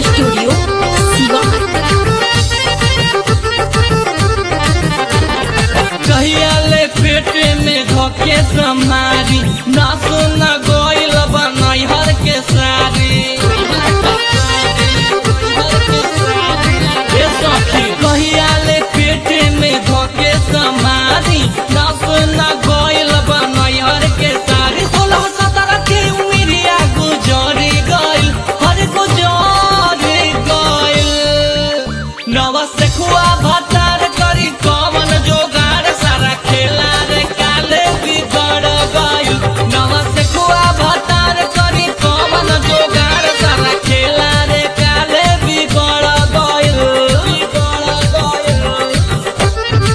studio Siwan कहिया ले पेटे में धोके समारी ना सुना गोइल बनई हर के सारी ए सखी कहिया ले पेटे में धोके समारी ना सुना गोइल बनई हर के सारी सोलह सत्रह के उमिरिया गुजरी गइल हर गुजरी गइल नवा से खुआ भतार करी कवन जोगाड़ सारा खेला रे काले बिगड़ गइल नवा से खुआ भतार करी कवन जोगाड़ सारा खेला रे काले बिगड़ गइल बिगड़ गइल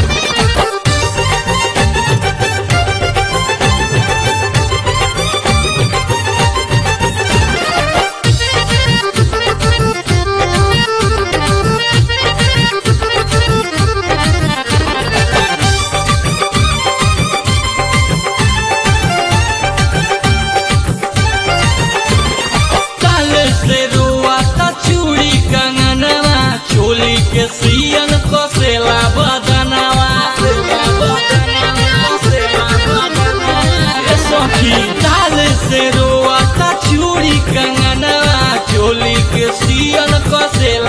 काल से रुआ ता चूड़ी कंगनवा चोली के सियन कसेला बदनवा ए सखी काल से रुआ ता चूड़ी कंगनवा चोली के सियन कसेला